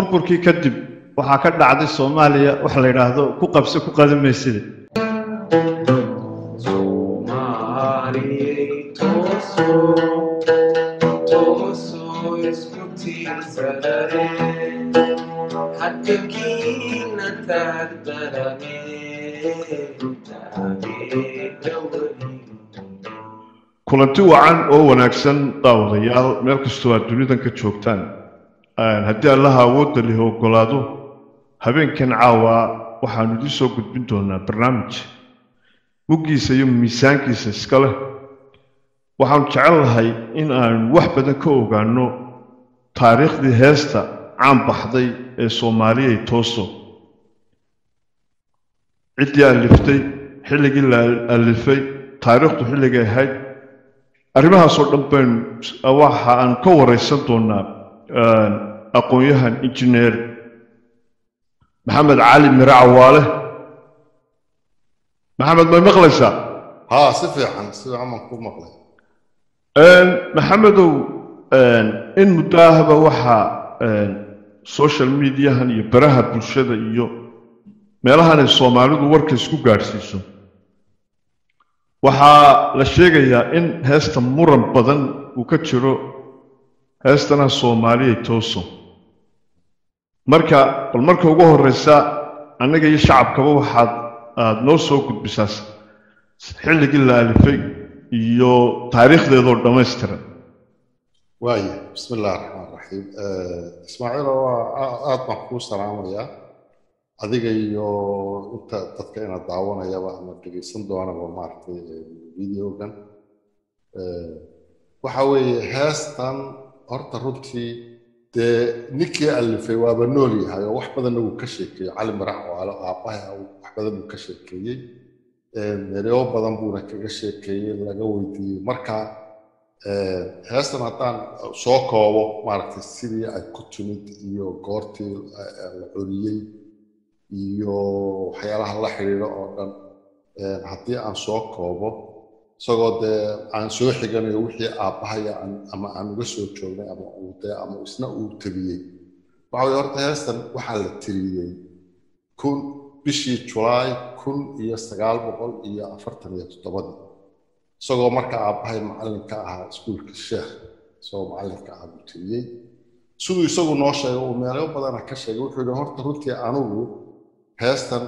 burburkii kadib waxaa ka dhacday soomaaliya waxa la yidhaahdo ku qabse ku qadimaysida Soomaaliyey toosoo toosoo isku tiirsadane haddakiina taagdarane taageera weli kulanti wacan oo wanaagsan daawadayaal meel kastoo aad dunidan ka joogtaan haddii allaha awoodda lihi ogolaado habeenkan caawa waxaanu idiin soo gudbin doonaa barnaamij muggiisa iyo miisaankiisa iska leh waxaanu jecel lahay in aanu wax badan ka ogaanno taariikhdii heesta caan baxday ee soomaaliyay tooso ciddii aliftay xilligii la alifay taariikhdu xilligay ahayd arrimahaasoo dhan baynu waxa aan ka waraysan doonaa aqoon-yahan injineer maxamed cali mire cawaale maxamed may maqlaysaa haa si fiican si fiican baan ku maqlay maxamedow in muddo ahba waxaa social mediahan iyo baraha bulshada iyo meelahan ay soomaalidu warka isku gaadhsiiso waxaa la sheegayaa in heesta muran badan uu ka jiro heestana soomaaliyay tooso marka bal marka ugu horreysa annaga iyo shacabkaba waxaad aada noo soo gudbisaa xilligii la alifay iyo taariikhdeedoo dhammaystiran waaya bismi illahi raxmaan raxiim ismaaciilo waa aad baan kuu salaamayaa adiga iyo inta dadka ina daawanayaba ama dhegeysan doonaba maaragtay videogan waxa weeye heestan horta runtii dee ninkii alifay waaba nool yahay oo wax badanna wuu ka sheekeeyey cali marax waalo aabbahay wax badan buu ka sheekeeyey ereo badan buuna kaga sheekeeyey laga weydiiyey marka heestan haddaan soo koobo maaragtay sidii ay ku timid iyo goortii la coliyey iyo waxyaalaha la xidhiidho oo dhan haddii aan soo koobo isagoo dee aan soo xiganayo wixii aabbahaya ama aan uga soo joognay ama uu dee ama isna uu tabiyey waxa weye horta heestan waxaa la tiriyey kun bishii julaay kun iyo sagaal boqol iyo afartan iyo toddobadii isagoo marka aabbahay macallinka ahaa iskuulka sheekh isagoo macallinka ahaa buu tiriyey siduu isagu noo sheegay uu meelo badana ka sheegay wuxuu yihi horta runtii anigu heestan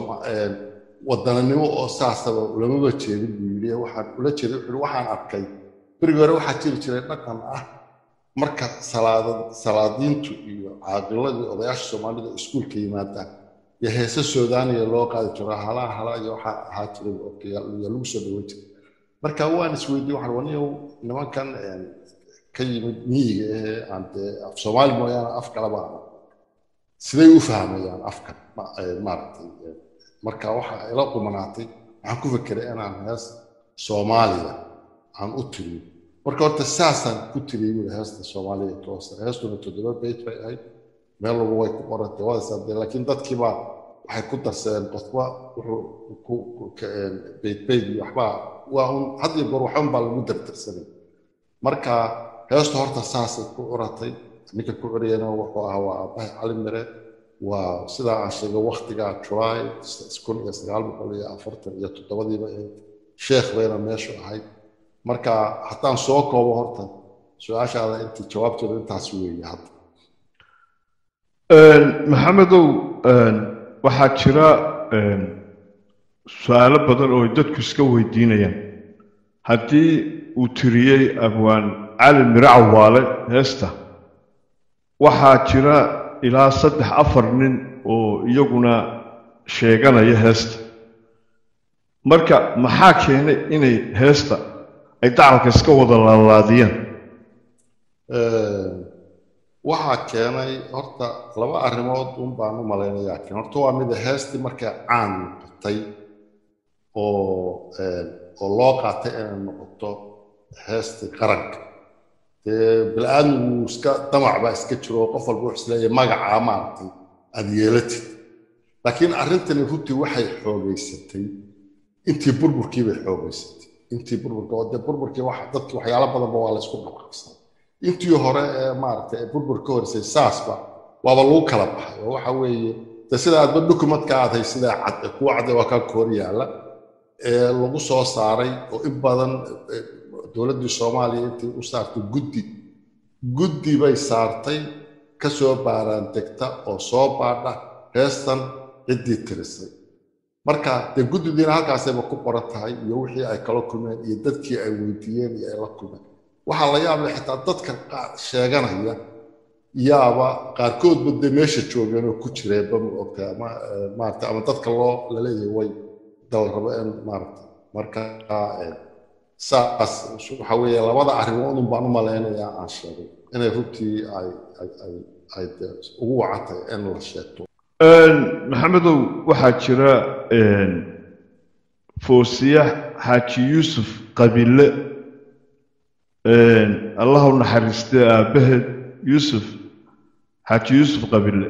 wadananimo oo saasaba ulamaba jeedin buu yidhi waxaan ula jeeday wuxuu yihi waxaan arkay berigi hore waxaa jiri jiray dhaqan ah marka salaada salaadiintu iyo caaqiladii odayaasha soomaalida iskuulka yimaadaan iyo heese suudaaniya loo qaadi jiro halaa hala iyo waxaa ahaa jiray iyo lagu soo dhaweyn jiray marka waan isweydiiyey waxaan waniyow nimankan ka yimid miyiga ahee aan dee af soomaali mooyaane af kalaba aan siday u fahmayaan afkan maaragtay marka waxaa ila qumanaatay waxaan ku fekeray inaan hees soomaaliya aan u tiriyo marka horta saasaan ku tiriyey wuli heesta soomaaliya toosa heestuna toddoba beyt bay ahayd meel walba way ku qorantay waadasaa dee laakiin dadkiibaa waxay ku darsadeen qofba wuxuu ku beyt beyt iyo waxbaa waa un had iyo goor waxban baa lagu dardarsanay marka heestu horta saasay ku curatay ninka ku curiyana wuxuu ahaa waa aabbahay cali mire waa sidaa aan sheegay waktigaa julaay kun iyo sagaal boqol iyo afartan iyo toddobadiiba ahayd sheekh bayna meeshu ahayd marka haddaan soo koobo horta su-aashaada intii jawaabtooda intaas weeye hadda maxamedow waxaa jira su-aalo badan oo dadku iska weydiinayaan haddii uu tiriyey abwaan cali mire cawaale heesta waxaa jira ilaa saddex afar nin oo iyaguna sheeganaya heesta marka maxaa keenay inay heesta ay dacalka iska wada laalaadiyaan waxaa keenay horta laba arrimood un baan u malaynayaa keen horta waa mida heestii markay caan noqotay oo oo loo qaatay inay noqoto heestii qaranka dee bili-aadmigu iska damac baa iska jiro oo qof walba wuxuu isleeyahay magacaa maaragtay aada yeelatid laakiin arrintani runtii waxay xoogaysatay intii burburkii bay xoogaysatay intii burburka oo dee burburkii wax dadki waxyaalo badanba waa la isku dhaqaaqsan intii hore ee maaragtay ee burbur ka horeysay saasba waaba lagu kala baxay oo waxa weeye de sida aadba dokumentka aad hay sidaa cad ee kuwa cadde waa kaa koor yaalla ee lagu soo saaray oo in badan eh, dowladdii soomaaliya intii u saartay guddi guddi bay saartay ka soo baaraan degta oo soo baadha heestan ciddii tirisay marka dee guddidiina halkaasayba ku qoran tahay iyo wixii ay kala kulmeen iyo dadkii ay weydiiyeen iyo ay la kulmeen waxaa la yaab leh xitaa dadka qaar sheeganaya yaaba qaarkoodba dee meesha joogeen oo ku jireenba ma ogta ama eh, maarata ama dadka loo laleeyahay way dal rabo in maarata marka eh, saas waxa weeye labada arrimood un baan u malaynayaa aan sheegay inay runtii ay ay ay ay dee ugu wacan tahay in la sheegto maxamedow waxaa jira foosiya xaaji yuusuf qabile allah u naxariistay aabbaheed yuusuf xaaji yuusuf qabile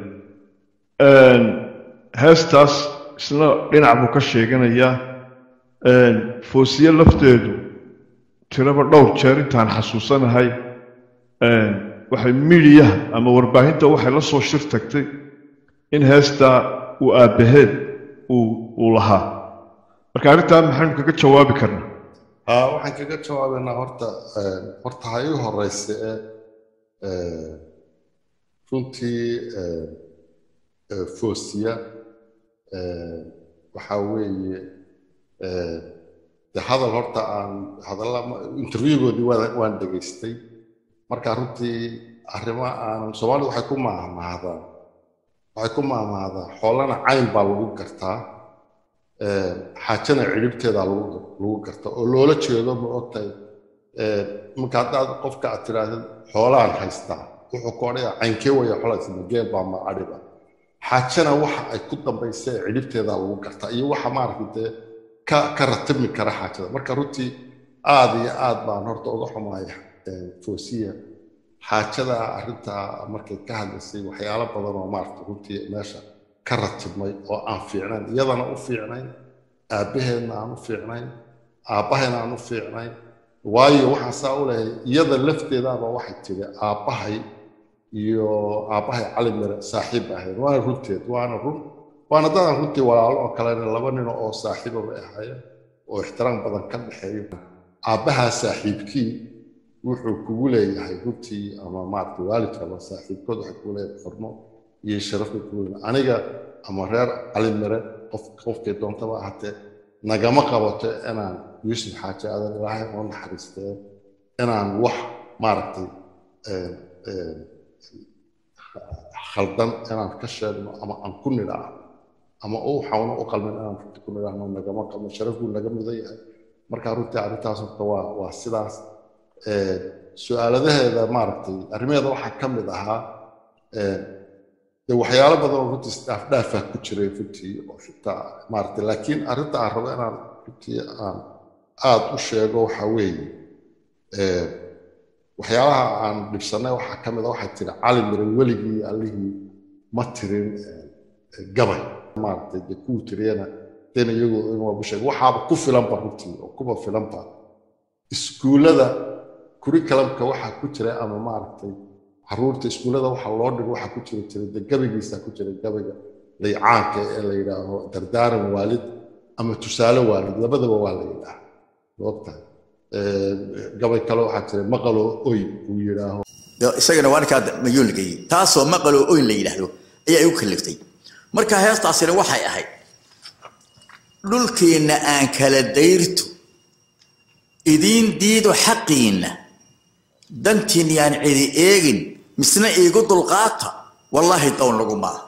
heestaas isna dhinac buu ka sheeganayaa foosiye lafteedu tiraba dhowr jeer intaan xasuusanahay waxay midiyaha ama warbaahinta waxay la soo shir tagtay in heestaa uu aabbaheed uu uu lahaa marka arrintaa maxaynu kaga jawaabi karnaa haa waxaan kaga jawaabaynaa horta eh, horta ha ii horeysa ee eh, runtii eh, eh, foosiya eh, waxaa weeye eh, de hadal horta aan hadalla interviewgoodii waan waan dhegaystay marka runtii arrimo aanan soomaalidu waxay ku maahmaahdaan waxay ku maahmaahdaa xoolana cayn baa lagu gartaa eh, xaajana ciribteeda lagu lagu gartaa oo loola jeedo ma ogtahay eh, marka haddaad qofka aad tiraahdo xoolaan haystaa wuxuu ku odhaya caynkee waya xoolaas mageel baa ma adhiba xaajana waxa ay ku dambaysa ee ciribteeda lagu gartaa iyo waxa maaragtay dee ka ka ratibmi kara xaajada marka runtii aad iyo aad baan horta uga xumaaya eh, foosiya xaajada arrintaa markay ka hadlaysay waxyaalo badan oo maaragtay runtii meesha ka ratibmay oo aan fiicnayn iyadana u fiicnayn aabbaheedna aan u fiicnayn aabbahayna aan u fiicnayn waayo waxaan saa u leeyahay iyada lafteedaaba waxay tiri aabbahay iyo aabbahay cali mire saaxiib ahayd waana runteed waana run waana dadaan runtii walaalo oo kalena laba nin oo saaxiiba bay ahaayeen oo ixtiraam badan ka dhexeeyo aabbahaa saaxiibkii wuxuu kugu leeyahay runtii ama maaragtay waalidka ama saaxiibkood waxay kugu leeyahay xurmo iyo sharaf bay kugu leeyahay aniga ama reer cali mire qof qofkay doontaba ahaatee nagama qabato inaan yuusuf xaaji adan ilaahay oo naxariistee inaan wax maaragtay eh, eh, khaldan inaan ka sheegno ama aan ku nidhaahno ama u xawno u qalmin inaan runtii ku nidhaahno nagama qalmo sharaf buu naga mudan yahay marka runtii arrintaas horta waa waa sidaas Eh, su-aaladaheeda maaragtay arrimaheeda waxaa ka mid ahaa eh, de waxyaalo badan oo runtii isdhaafdhaafah ku jiray runtii oo xitaa maaragtay laakiin arrinta aan rabo inaan runtii aan aad u sheego waxaa weeye eh, waxyaalaha aan dhibsannay waxaa ka mid a waxay tiri cali mire weligii allihii ma tirin eh, eh, gabay maaragtay dee kuwuu tiriyana dena iyagoo in waa busheeg waxaaba ku filanba runtii oo kuba filanba iskuullada curriculumka waxaa ku jira ama maaragtay caruurta iskuullada waxa loo dhigo waxaa ku jira jira de gabaygiisa ku jira gabayga laycaanka ee la yidhaaho dardaaran waalid ama tusaale waalid labadaba waa la yidhaaha moogtahay gabay kale waxaa jira maqaloo oy uu yidhaaho dee isagana waa ninkaa mayuun la geeyey taasoo maqaloo oyn la yidhaahdo ayaa igu kaliftay marka heestaasina waxay ahayd dhulkeenna aan kala dayrto idiin diido xaqiinna dantiin yaan cidi eegin misna iigu dulqaata wallaahi down lagu maaha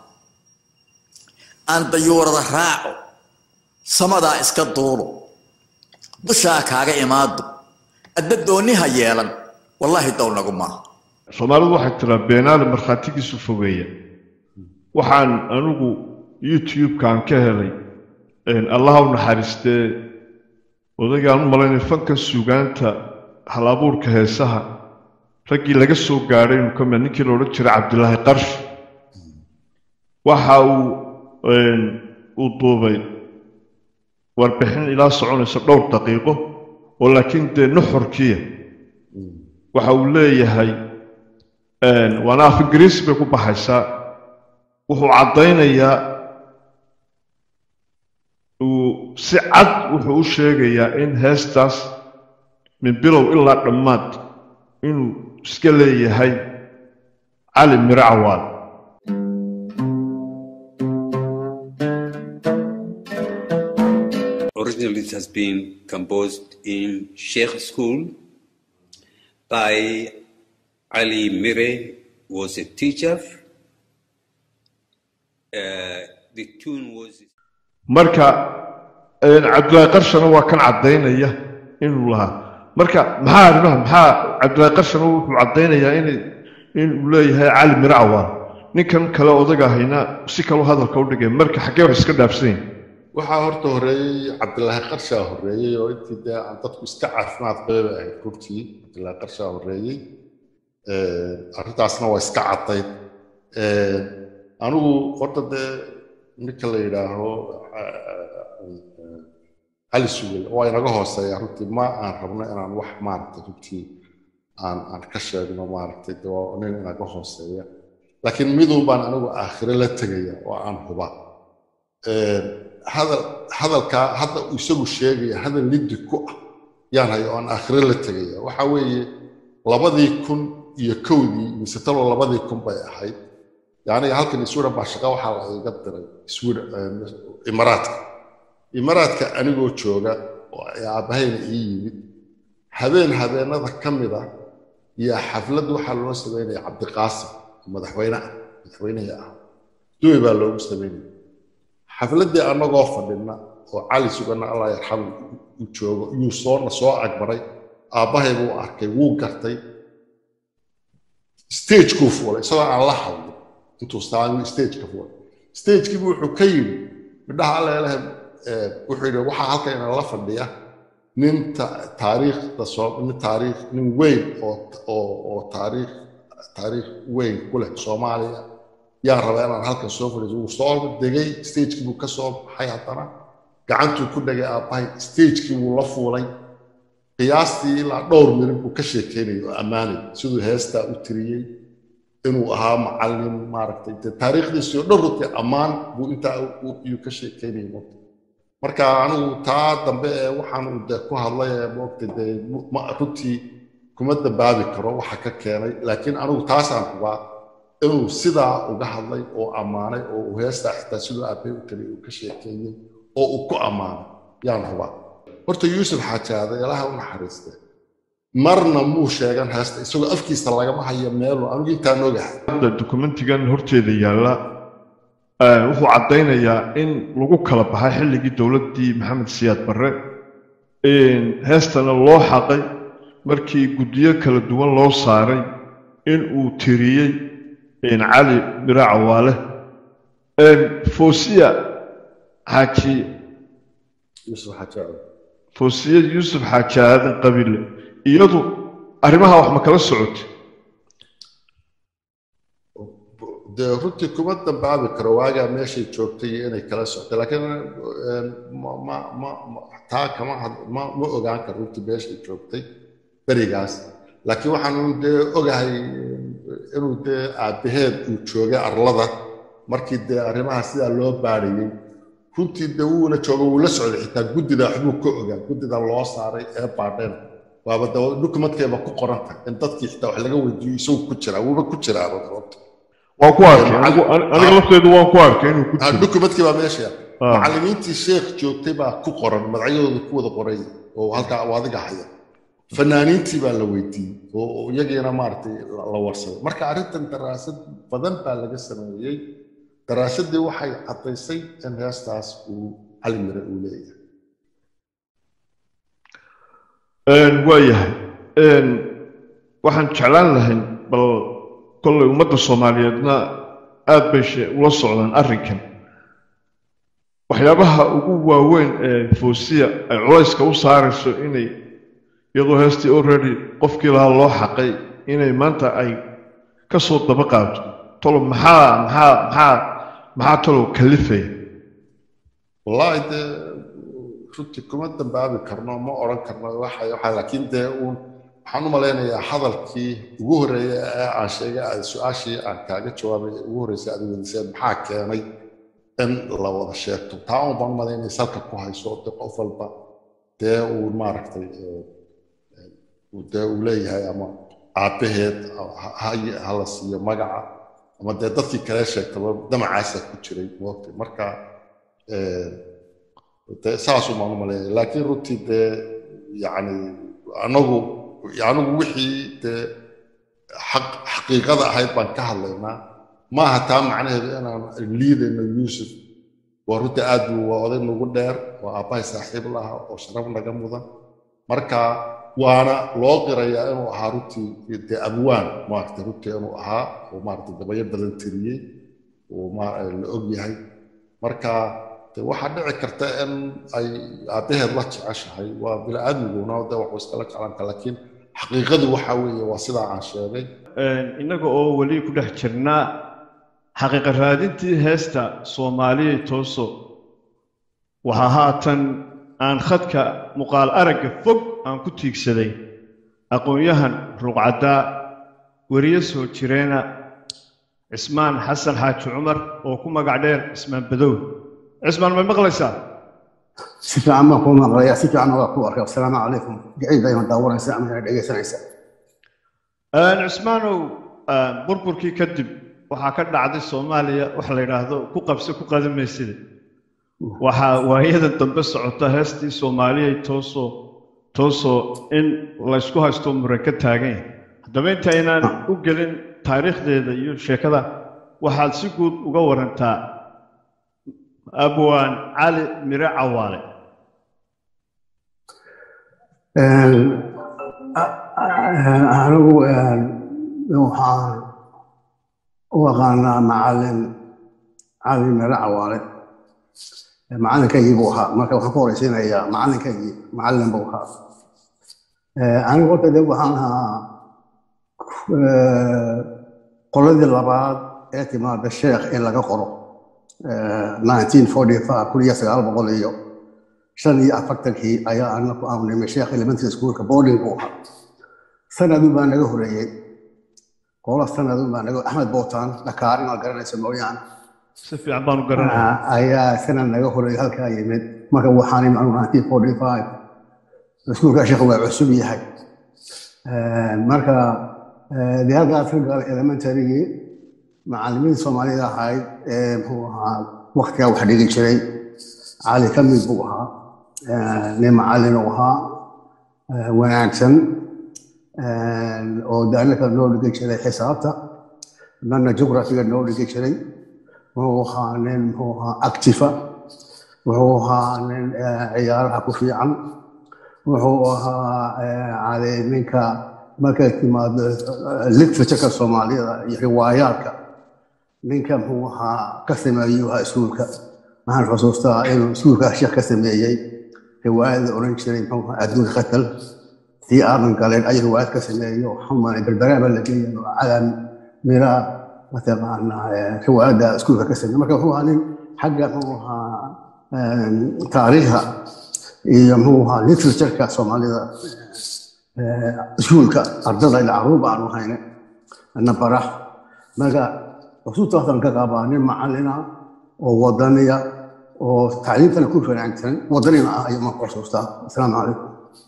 aan dayuurada raaco samadaa iska duulo dushaa kaaga imaado adna doonniha yeelan wallaahi down lagu maaha soomaalidu waxay tiraa beenaale markhaatigiisu fogeeya waxaan anigu youtube-kaan ka helay allaha u naxariistee odaygaan u malaynay fanka sugaanta hal-abuurka heesaha raggii laga soo gaadhay inuu ka mid ninkii la odhan jiray cabdilaahi qarshi waxa uu uu duubay warbixin ilaa soconaysa dhowr daqiiqo oo laakiin dee nuxurkiya waxa uu leeyahay waana af ingiriisi bay ku baxaysaa wuxuu caddaynayaa uu si cad wuxuu u sheegayaa in heestaas min bilow ilaa dhammaad inuu iska leeyahay cali miro cawaal Originally, it has been composed in Sheikh School by Ali Mire, was a teacher. Uh, the tune was marka een, cabdilaahi qarshana waa kan caddaynaya inuu lahaa marka maxaa arrimaha maxaa cabdilaahi qarshana wuxuu caddaynayaa inay inuu leeyahay cali miro cawaal ninkan kale odaga ahayna si kaloo hadalka u dhigay marka xaggee wax iska dhaafsan yihin waxaa horta horeeyey cabdilaahi qarshaa horeeyey oo intii dee aan dadku iska caafimaad qababa ahayd runtii cabdilaahi qarshaa horeeyey arrintaasna waa iska caddayd anigu horta dee ninka la yidhaaho cali sugel waa inaga hooseeya runtii ma aan rabno inaan wax maaragtay runtii aan aan ka sheegno maaragtay dee waa nin inaga hooseeya laakiin midun baan anigu aakhire la tegaya oo aan huba hadal hadalkaa hadda uu isagu sheegaya hadal liddi ku ah yaan hayo aan aakhire la tegaya waxa weeye labadii kun iyo kowdii mise talo labadii kun bay ahayd yacni halkan iswira baa shaqa waxaa la iga diray iswira imaraadka imaraadka anigoo jooga oo ay aabbahayna ii yimid habeen habeenada ka mid ah iyo xaflad waxaa loo sameynaya cabdiqaasim madaxweyne ah madaxweynihii ah duwe baa loogu sameynaya xafladdii annagoo fadhina oo cali suganna allah yarxamu u joogo yuu soona soo agbaray aabbahay buu arkay wuu gartay stagekuu fuulay isagoo aan la hadlin intuu saami stageka fuulay stagekiibu wuxuu ka yidhi midhaha alleeleh wuxuu yidhi waxaa halkan inala fadhiya nin taariikhda soo nin taariikh nin weyn oo oo oo taariikh taariikh weyn ku leh soomaaliya yaan rabaa inaan halkan soo fadhiiso wuu soo degay stagekii buu ka soo baxay haddana gacantuu ku dhegay aabbahay stagekii wuu la fuulay qiyaastii ilaa dhowr mirin buu ka sheekeynayay oo ammaanay siduu heestaa u tiriyey inuu ahaa macallin maaragtay dee taariikhdiisii oo dhan runtii ammaan buu intaa iyuu ka sheekeynayay moogta marka anigu taa dambe ee waxaan uu dee ku hadlay ee moogta dee runtii kuma dambaabi karo waxa ka keenay laakiin anigu taasaan hubaa inuu sidaa uga hadlay oo ammaanay oo uu heestaa xitaa siduu aabbay u taliy uu ka sheekeeyey oo uu ku ammaanay yaan hubaa horta yuusuf xaajaade ilaaha u naxariiste marna muu sheegan heesta isagoo afkiisa lagama hayo meelu anigu intaan ogahay hadda dokumentigan horteeda yaalla wuxuu caddaynayaa in lagu kala baxay xilligii dowladdii maxamed siyaad barre heestana loo xaqay markii guddiyo kala duwan loo saaray in uu tiriyey cali miro cawaale foosiya xaaji yuusuf xaajaade foosiya yuusuf xaaji aadan qabiile iyadu arrimaha wax ma kala socotay dee runtii kuma dambaabi karo waagaa meeshay joogtay iyo inay kala soctay laakiin ma ma ma taa kama ma ma ogaan karo runtii meeshay joogtay berigaas laakiin waxaan dee ogahay inuu dee aabbaheed uu joogay arlada markii dee arrimaha sidaa loo baadhayey runtii dee wuuna jooga wuu la socday xitaa guddida waxbuu ka ogaa guddida loo saaray ee baadheen waaba de dukumentkeeba ku qoran tahay in dadkii xitaa wax laga weydiiyo isagu ku jiraa wuuba ku jiraa runta waan ku arkay aniga lafteedu waan ku arkay inuu ku jiro dukumentkii baa meesha macallimiintii sheekh joogtay baa ku qoran magacyadooda ku wada qoray oo halkaa oo adiga haya fanaaniintii baa la weydiiyey oo iyagiina maaragtay la warsaday marka arrintan daraasad badan baa laga sameeyey daraasadii waxay caddaysay in heestaas uu cali mire uu leeyahay waayahay waxaan jeclaan lahayn bal kollay ummadda soomaaliyeedna aad bay ula socdaan arrinkan waxyaabaha ugu waaweyn ee foosiya ay culayska u saarayso inay iyadoo heestii already qofkii lahaa loo xaqay inay maanta ay ka soo daba qaado tolo maxaa maxaa maxaa maxaa tolo kalifaya wallaahi dee runtii kuma dambaabi karno ma odhan karno waxa waxa laakiin dee uun waxaan u malaynayaa hadalkii ugu horreeyay ee aan sheegay aad su-aashii aan kaaga jawaabay ee ugu horreysay aad weydiiseen maxaa keenay in la wada sheegto taa un baan u malaynaya salka ku hayso de qof walba dee uu maaragtay eh, eh, uu dee uu leeyahay ama aabbaheed ha- ha- ha la siiyo magaca ama dee dadkii kale sheegtaba damacaasa ku jiray moogtay marka eh, dee saasuu baan u malaynaya laakiin runtii dee yacni anagu anigu wixii dee xaq xaqiiqada ahayd baan ka hadlaynaa maaha taa macnaheedu inaan liidayno yuusuf waa runtii aad buu waa oday nagu dheer waa aabbahay saaxiib laha oo sharaf naga mudan marka waana loo qirayaa inuu ahaa runtii dee abwaan maaragtay runtii inuu ahaa oo maaragtay gabayo badan tiriyey oo ma- la og yahay marka de waxaa dhici karta in ay aabbaheed la jeceshahay waa bini-aadmiguna de waxuu iskala jeclanka laakiin xaqiiqadu waxa weeye waa sidaa aan sheegay innaga oo weli ku dhex jirnaa xaqiiqa raadintii heesta soomaaliya tooso waxaa haatan aan khadka muuqaal aragga fog aan ku tiigsaday aqoon-yahan ruuqcaddaa weriye soo jireena cismaan xasan xaaji cumar oo ku magac dheer cismaan badow cismaan may maqlaysaa si fiican baan kuu maqlayaa si fiican waa kuu arkay asalaamu calaykum jacayl baa ima daawanaysa ama ina dhegaysanaysa cismaanow burburkii kadib waxaa ka dhacday soomaaliya waxa la yidhaahdo ku qabse ku qadimaysida waxaa waayadan dambe socota heestii soomaaliya toosoo toosoo in laysku haysto muran ka taagan yahay haddaba intaynaan u gelin taariikhdeeda iyo sheekada waxaad si guud uga warantaa abwaan cali mire cawaale anigu waxaan u aqaanaa macalin cali mire cawaale macalinkaygii buu ahaa marka waxaan ku horeysiinayaa macalinkaygii macalin buu ahaa anigu horta de waxaan ahaa qoladii labaad ee timaada sheekh in laga qoro 1945 kun iyo sagaal boqol iyo shan iyo afartankii ayaa anaku aanu nimay sheekh elementary schoolka boarding buu ahaa sanadun baa naga horeeyey qola sanadun baa naga axmed bootaan dhakaar inaad garanayso mooyaane si fiican baanu garanaya ayaa sanad naga horeeyey halkaa yimid marka waxaan imi anigu 1945 iskuulka sheekh waa cusub yahay marka dee halkaas ka galay elementarygii macallimiinta soomaalida ahayd ee muxuu ahaa waktigaa wax dhigi jiray cali ka mid buu ahaa nin macallin uu ahaa wanaagsan oo daanaka noo dhigi jiray xisaabta dhanna jugrafiga noo dhigi jiray wuxuu ahaa nin muxuu ahaa actifa wuxuu ahaa nin ciyaaraha ku fiican wuxuu ahaa cali ninka markay timaado literatureka soomaalida iyo riwaayaadka ninka muxuu ahaa ka sameeyey ahaa iskuulka waxaan xusuustaa inuu iskuulka sheekh ka sameeyey riwaayada oran jiray muxuu ahaa adduunka qatal tii aadan galeen ay riwaayad ka sameeyo xuman berberaaba la geeyay oo calan mira mataqaanaa riwaayadda iskuulka ka sameeyey marka wuxuu ahaa nin xagga muxuu ahaa taariikhda iyo muxuu ahaa literatureka soomaalida iskuulka ardada ila caruur baanu hayne na barax marka xusuustaasan ka qabaa nin macallina oo wadaniya oo tacliimtana ku wanaagsan wadanina ah ayuu marka xusuustaa asalaamu calaykum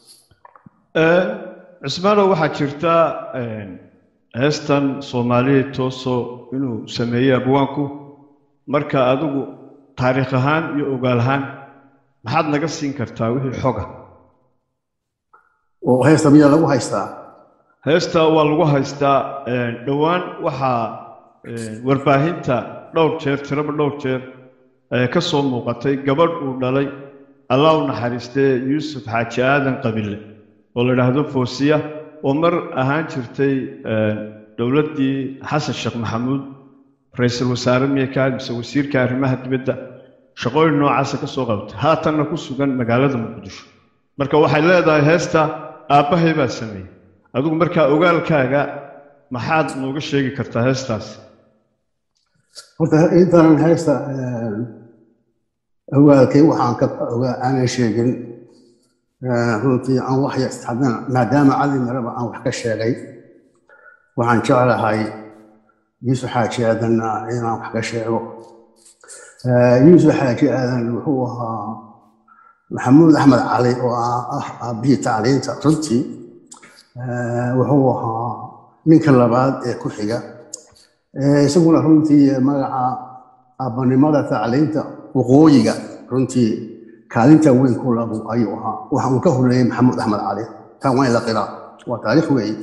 cismaanow waxaa jirta heestan soomaaliya tooso inuu sameeyey abwaanku marka adigu taariikh ahaan iyo ogaal ahaan maxaad naga siin kartaa wixii xoga oo heesta miyaa lagu haystaa heesta waa lagu haystaa dhowaan waxaa warbaahinta dhowr jeer tiraba dhowr jeer ka soo muuqatay gabadh uu dhalay allah u naxariistee yuusuf xaaji aadan qabile oo la idhaahdo foosiya oo mar ahaan jirtay dowladdii xasan sheekh maxamuud ra-iisul wasaare miyaka mise wasiirka arrimaha dibadda shaqooyin noocaasa ka soo qabtay haatanna ku sugan magaalada muqdisho marka waxay leedahay heesta aabbahay baa sameeyey adigu markaa ogaalkaaga maxaad nooga sheegi kartaa heestaas horta intaanan heesta ogaalkay waxaan ka aanan sheegin runtii aan wax haddana maadaama cali maraba aan wax ka sheegay waxaan jeclahay yuusuf xaaji aadanna inaan wax ka sheego yuusuf xaaji aadan wuxuu ahaa maxamuud axmed cali oo ah aabbihii tacliinta runtii wuxuu ahaa ninka labaad ee ku xiga isaguna runtii magaca aabbanimada tacliinta waqooyiga runtii kaalinta weyn ku labu ayuu ahaa waxa uu ka horeeyey maxamuud axmed cali taan waa in la qiraa waa taariikh weeye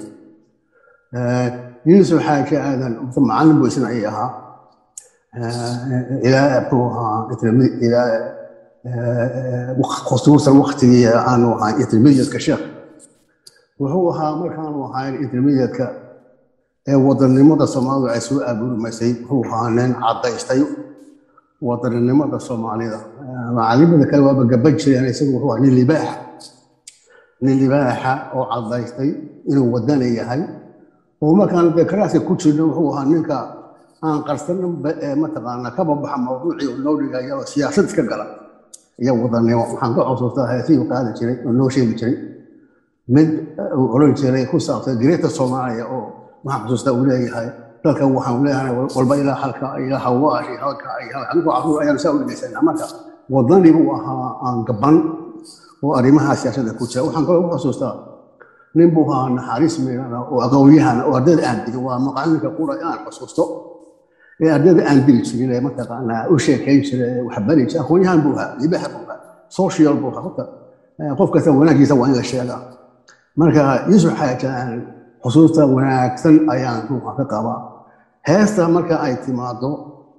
yuusuf xaaji aadan macallin buu isna ay ahaa ilaa muxuu ahaa ilaa khusuusan waktigii aanu ahayn intermediatka sheekh wuxuu ahaa markaanu ahayn intermediatka ee wadannimada soomaalidu ay soo abuurmaysay wuxuu ahaa nin caddaystay wadaninimada soomaalida macalimada kale waaba gaban jireen isagu wuxuu ahaa nin libaaxa nin libaaxa oo caddaystay inuu wadani yahay oo markaan dee karaaska ku jirna wuxuu ahaa ninka aan qarsanin mataqaanaa kaba baxa mawduucii oo noo dhigaya oo siyaasad iska gala iyo wadanimo waxaan ka xusuustaa heesihii qaadi jiray oo noo sheegi jiray mid uu oran jiray ku saabsan greeta soomaaliya oo waxaan xusuustaa uu leeyahay dalka waxaan leeyahay walba ilaa halka ilaa hawaashi halka anigu caruur ayaan saa u dhegeysanaa marka wadani buu ahaa aan gaban oo arrimaha siyaasadda ku jira waxaan kaloo u xusuustaa nin buu ahaa naxariis meelana oo aqoonyahana oo ardayda aan dilin waa maqaalinka qura inaan xusuusto ee ardayda aan dili jirin ee mataqaanaa u sheekayn jira ee wax bari jira aqoonyahan buu ahaa libaxa buu ahaa social buu ahaa horta qof kasta wanaagiisa waa in la sheegaa marka yuusuf xaajaan xusuusta wanaagsan ayaan ruuxa ka qabaa heesta marka ay timaado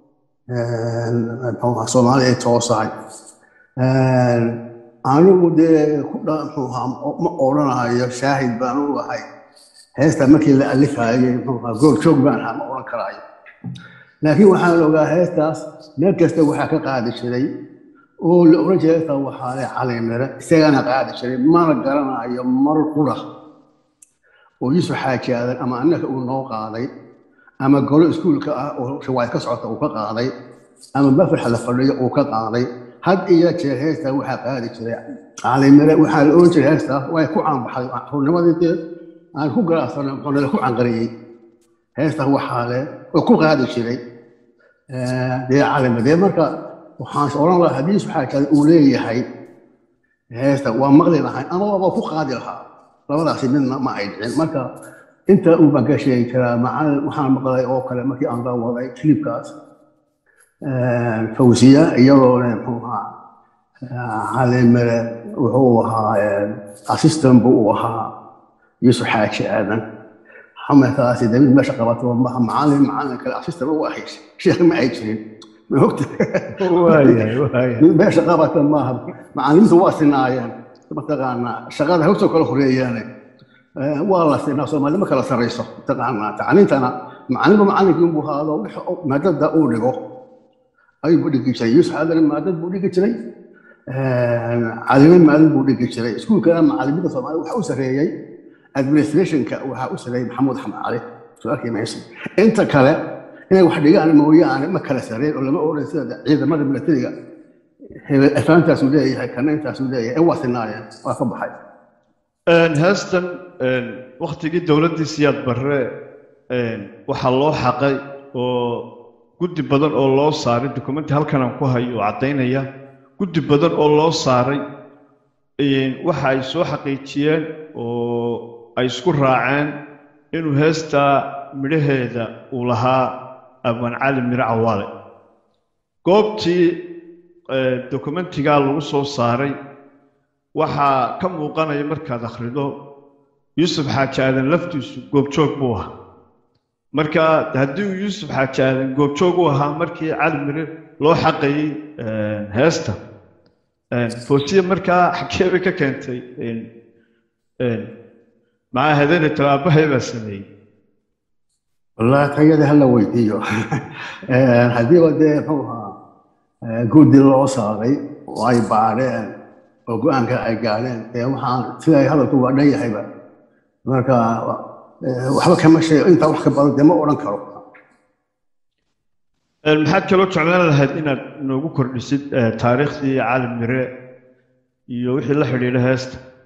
soomaali ay toosahay anigu dee ku ma odhanayo shaahid baan u ahay heesta markii la alifayay gooljoog baan ahaa ma odhan karaayo laakiin waxaan ogaa heestaas meel kasta waxaa ka qaadi jiray oo la odhan jiray heesta waxaa le calimire isagana qaadi jiray mana garanayo mar qura oo yuusuf xaaji aadan ama annaka uu noo qaaday ama golo iskuulka ah oo shawaayad ka socota uu ka qaaday ama mafaxa la fadhiyo uu ka qaaday had iyo jeer heestaa waxaa qaadi jiray caalimire waxaa la oran jiray heestaas way ku caanbaxay xurnimadii dee aan ku garaacsanay muxuunala ku canqariyey heestaas waxaa le oo ku qaadi jiray dee caalimire dee marka waxaan odhan lahaa haddii yuusuf xaaji aadan uu leeyahay heesta waa maqli lahay ama waaba ku qaadi lahaa labadaasi midna ma ay dhicin marka inta uu baan ka sheegi karaa macalin waxaan maqlay oo kale markii aan la waday kilibkaas fawsiya iyadoo le muxuu ahaa calimire wuxuu ahaa assistant buu u ahaa yuusuf xaaji aadan xamataasi david meesha qabato maha macalin macalin kale assistant u ahay sheekh ma ay jirin ma ogta meesha qabata maaha macalimiintu waa sinaayeen mataqaanaa shaqada hawsoo kala horeeyaane waa la sinaa soomaali ma kala sarrayso mataqaanaa tacliintana macalinba macalinkii unbuu haado maadada uu dhigo ayuu dhigi jiray yuusuf aadan maadad buu dhigi jiray calime maalin buu dhigi jiray iskuulkana macalimada soomaaliya waxa u sarreeyey administrationka waxaa u sarreeyey maxamuud axmed cali su-aalkii mayso inta kale inay wax dhigaan mooyaane ma kala sarreyn oo lama odhan sida ciidamada milatariga afaantaasuu leeyahay kana intaasuu leeyahay ee waa sinaayeen waa ka baxay heestan waktigii dowladdii siyaad barre waxaa loo xaqay oo guddi badan oo loo saaray dokumenti halkan aan ku hayo oo caddaynaya guddi badan oo loo saaray waxa ay soo xaqiijiyeen oo ay isku raaceen inuu heestaa midhaheeda uu lahaa abwaan cali miro cawaale goobtii dokumentigaa lagu soo saaray waxaa ka muuqanaya markaad akhrido yuusuf xaaji aadan laftiisu goobjoog buu ahaa marka haddii uu yuusuf xaaji aadan goobjoog u ahaa markii cali mire loo xaqayey heesta foosiya markaa xagee bay ka keentay maxaa hadeene talaabahay baa sameeyey والله تيجي هلا ويديو هدي ودي هو جود لو صاري واي بعدين وقان كاي قالين يا waxaan siday hadalku waa dhan yahay ba marka waxba kama shay inta wax ka badan ma oran karo maxaad kaloo jeclaan lahayd inaad noogu kordhisid taariikhdii caalim mire iyo wixii la xidhiidha heesta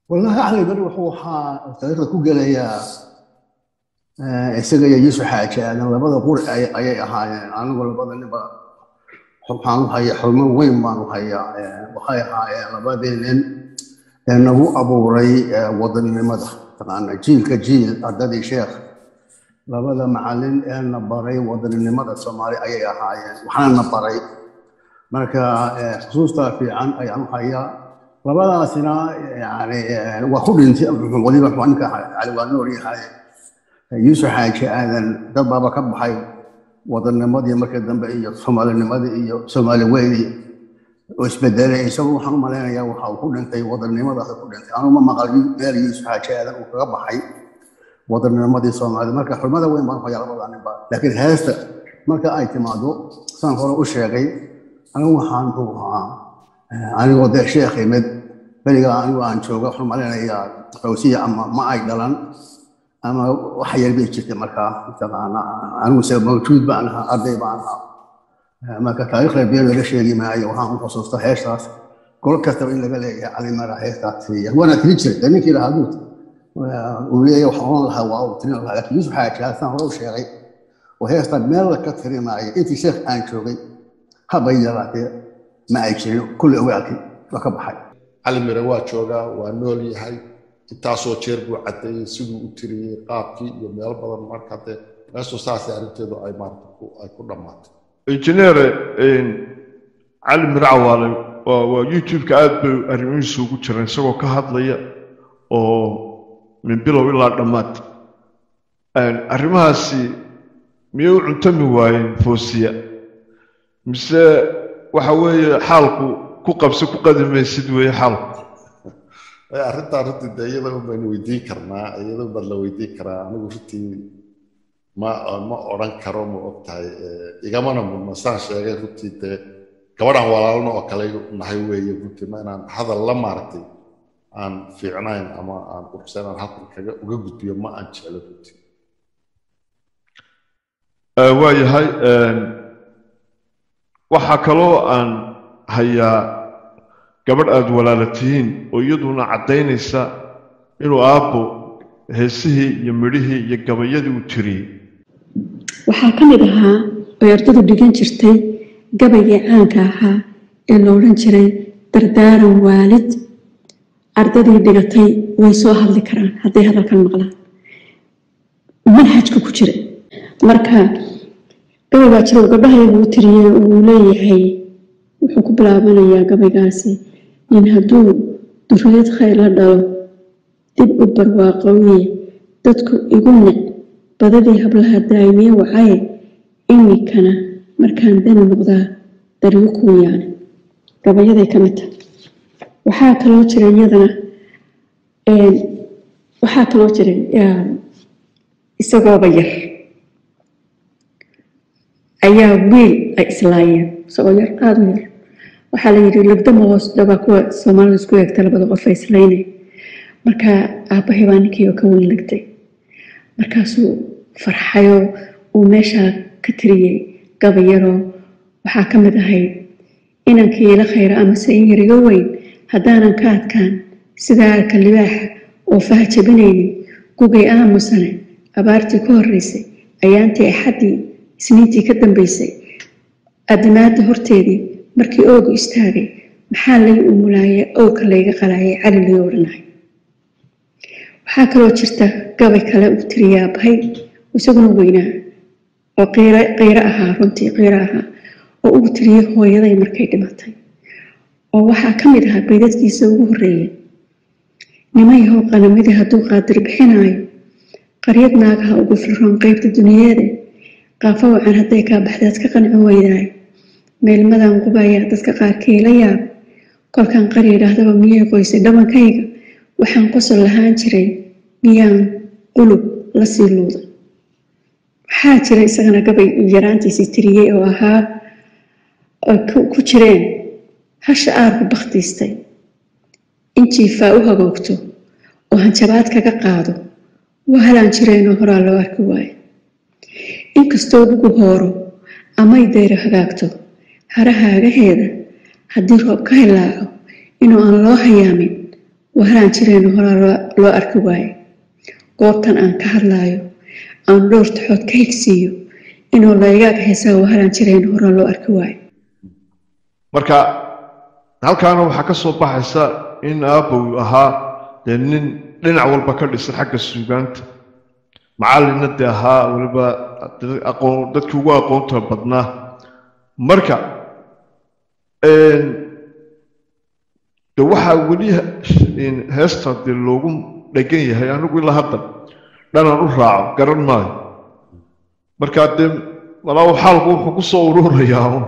wallahi cali beri wuxuu waxaa taariikhda ku gelayaa isaga iyo yuusuf xaaji aadan labada quri ayay ahaayeen anigu labada ninba waxaan u hayaa xurmo weyn baan u hayaa waxay ahaayeen labadii nin ee nagu abuuray wadaninimada taqaana jiilka jiil ardadii sheekh labada macalin ee na baray wadaninimada soomaali ayay ahaayeen waxaana na baray marka xusuustaa fiican ayaan u hayaa labadaasina yani waa ku dhintay waliba ninka cali waa nool yahay yuusuf xaaji aadan dad baaba ka baxay wadanimadii markii dambe iyo soomaalinimadii iyo soomaali weyni oo isbedelay isagu waxaan u malaynayaa waxa uu ku dhintay wadanimadaas ku dhintay anuma maqal meel yuusuf xaaji aadan uu kaga baxay wadanimadii soomaali marka xurmada weyn baan hoyaa labada ninba laakiin heesta marka ay timaado saan hore u sheegay anigu waxaan muxuu ahaa anigoo dee sheekh imid beriga anigu aan jooga waxaan malaynayaa fawsiya ama ma ay dhalan ama wax yar bay jirtay markaa mataqaana aniguse mawjuud baan ahaa arday baan ahaa marka taariikhda been laga sheegi maayo waxaan u xusuusta heestaas gol kastaba in laga leeyahay cali mara heestaas tiriya waana tiri jiray dee ninkii lahaa duut uu leeyahay wax oran lahaa waa uu tirin lahaa laakiin yuusuf xaaji haasaan hore u sheegay oo heestaa meel ka tiri maayo intii sheekh aan joogay habay yaraatee ma ay jirin kulli ogaalkii waa ka baxay cali mire waa joogaa waa nool yahay intaasoo jeer buu caddeeyey siduu u tiriyey qaabkii iyo meelo badan marka dee meeshu saasay arrinteedu ay maarata ay ku dhammaatay injineer cali mircawaale waa waa youtube-ka aad bay arrimihiisu ugu jiraan isagoo ka hadlaya oo min bilow ilaa dhammaad arrimahaasi miyay u cuntami waayeen foosiya mise waxa weeye xaalku ku qabso ku qadimaysid weeye xaalku arrintaa runtii dee iyada un baynu weydiin karnaa iyada baad la weydiin karaa anigu runtii ma ma odhan karo ma og tahay igamana mudna saan sheegay runtii dee gabadhaan walaalno oo kale nahay weeye runtii ma inaan hadal la maaragtay aan fiicnayn ama aan quruxsayn aan halkan kaga uga gudbiyo ma aan jeclo runtii waa yahay waxaa kaloo aan hayaa gabadh aada walaala tihiin oo iyaduna caddaynaysa inuu aabbo heesihii iyo midhihii iyo gabayadii uu tiriyey waxaa ka mid ahaa oy ardadu dhigan jirtay gabaygii caanka ahaa ee la odhan jiray dardaaran waalid ardadii dhigatay way soo hadli karaan hadday hadalkan maqlaan manhajka ku jira marka gabaygaa jira oo gabdhahayagu u tiriyey uu leeyahay wuxuu ku bilaabanayaa gabaygaasi in hadduu duriyad khayr la dhalo dib u barwaaqooye dadku igu nic badadii hablaha daa'imiye wacaye imikana markaan dani noqdaa daryo kuu yaane gabayaday ka mid tahay waxaa kaloo jira iyadana waxaa kaloo jira isagooba yar ayaa wiil ay islaayeen isagoo yar aada u yar waxaa la yidhi labdama hoos dhawaa kuwa soomaalida isku eegta labada qof ay islaynay marka aabbahay baa ninkii oo ka weyn legtay markaasuu farxayoo uu meeshaa ka tiriyey gabayaroo waxaa ka mid ahayd inankii ila khayra amase in yar iga weyn haddaanan ka adkaan sidaa arka libaaxa oo faha jabinaynin gugay aamusane abaartii ka horreysay ayaantii axaddii isniintii ka dambaysay addimaadda horteedii markii oogu istaagay maxaa lay umulaaya owka layga qalaayay cali lay odhanahay waxaa kaloo jirta gabay kale uu tiriyaa bahay isaguna weynaa oo qiiro ahaa runtii qiiro ahaa oo uu tiriyey hooyaday markay dhimatay oo waxaa ka mid ahaa baydadkiisa ugu horreeyay nimayahow qalamadii hadduu qaadir bixinaayo qaryad naagaha ugu filroon qaybta duniyeede qaafo wacan hadday kaa baxdaad ka qanci weydaayo meelmadan qubayaa dadka qaarkii la yaab kolkaan qari idhaahdaba miyay qoysay dhabankayga waxaan qosol lahaan jiray miyaan qulub la sii luuda waxaa jira isagana gabay yaraantiisii tiriyey oo ahaa ku jireen hasha aarku bakhtiistay in jiifaa u hagoogto oo hanjabaad kaga qaado waa halaan jireenoo horaa loo arki waayo inkastoo ugu hooro amay dayro hagaagto harahaagaheeda haddii roob ka hilaaco inuu aan loo hayaamin waharaan jireen horaa loo- loo arki waaye goobtan aan ka hadlaayo aan dhowr taxood ka higsiiyo inuu laygaag heesaa waharaan jireen horaa loo arki waaye marka halkaana waxaa ka soo baxaysa in aabbow ahaa dee nin dhinac walba ka dhisan xagga suugaanta macallinna dee ahaa weliba dad- aqoon dadkii ugu aqoonta badnaa marka een, de waxaa weli in heesta dee loogu dhegan yahay anigu ilaa hadda dhanaan u raaco garan maayo marka dee walaa xaalku wuxuu ku soo ururayaa un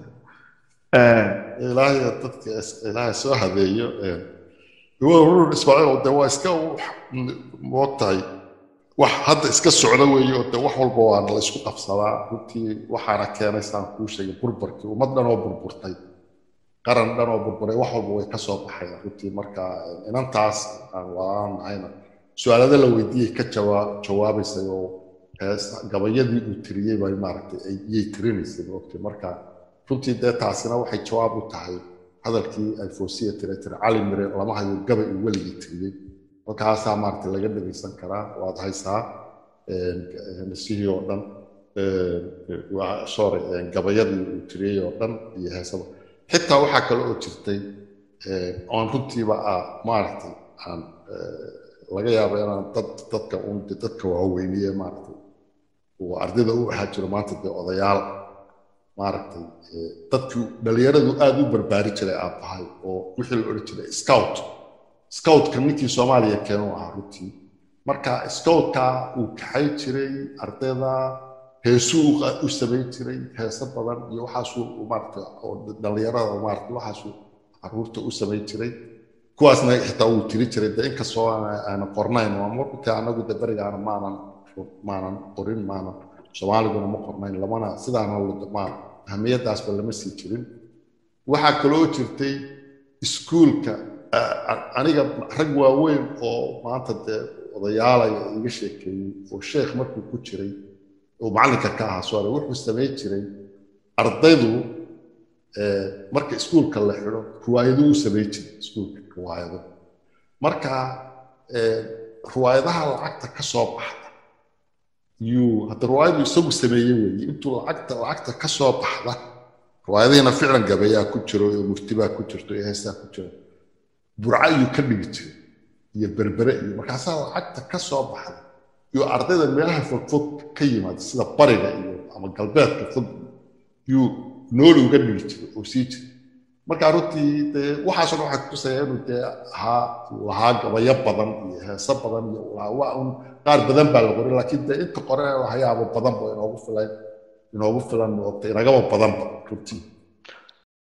Een, ilaahay dadka is- ilaahay soo habeeyo ee, waa rur ismaaciil de waa iska moogtahay wax hadda iska socda weeye oo de wax walba waa la isku qabsadaa runtii waxaana keenay saan kuu sheegay burburkii ummad dhan oo burburtay qaran dhan oo burburay wax walba way ka soo baxaya runtii marka ee, inantaas aan waaan nahayna su-aalada la weydiiyey ka jawaa jawaabaysay oo hees gabayadii uu tiriyey bay maaragtay ay iyay tirinaysay moogtay marka runtii dee taasina waxay jawaab u tahay hadalkii ay foosiya tire tire cali mire lama hayo gabay uu weligii tiriyey halkaasaa maaragtay laga dhegaysan karaa waad haysaa heesihii oo dhan een, waa- sorry een, gabayadii uu tiriyey oo dhan iyo heesaba xitaa waxaa kale oo jirtay een, oon runtiiba ah maaragtay aan ee, laga yaabo inaan dad dadka un dadka waaweyniye maaragtay uu ardayda u ahaa jiro maanta dee odayaal maaragtay ee, dadkii dhalinyaradu aada u barbaari jiray aabbahay oo wixii la odhan jiray scout scoutka ninkii soomaaliya keenu ahaa runtii marka scoutka uu kaxay jiray ardayda heesuu u qa- u samayn jiray heeso badan iyo waxaasuu u maaragtay oo dhalinyarada maaragtay waxaasuu caruurta u samayn jiray kuwaasna xitaa uu tiri jiray de inkastoo aan- aanan qornayn waa markii anagu de berigaana maanan maanan qorin maanan soomaaliguna ma qornayn lamana sidaana ma ahmiyadaasba lama sii jirin waxaa kaloo jirtay iskuulka a- aniga rag waaweyn oo maanta dee odayaalaya iga sheekeeyey oo sheekh markuu ku jiray oo macallinka ka ahaa sore wuxuu samayn jiray ardaydu ee, marka iskuulka la xidho riwaayado u samayn jiray iskuulka riwaayado marka ee, riwaayadaha lacagta ka soo baxda yuu hadda riwaayadu isagu sameeyey weeye intuu lacagta lacagta ka soo baxda riwaayadihiina ficlan gabayaa ku jiro iyo murtibaa ku jirto iyo heesaa ku jiro burca ayuu ka dhigi jiray iyo berbere iyo markaasaa lacagta ka soo baxda iyo ardayda meelaha fogfog ka yimaada sida bariga iyo ama galbeedka fog yuu nooli uga dhigi jiray oo sii jiray marka runtii dee waxaasoo dhan waxay kutusaya inuu dee ahaa lahaa gabayo badan iyo heeso badan iyo lahaa waa un qaar badan baa la qoray laakiin dee inta qore lahayaaba badanba inoogu filan inoogu filan oo inagaba badanba runtii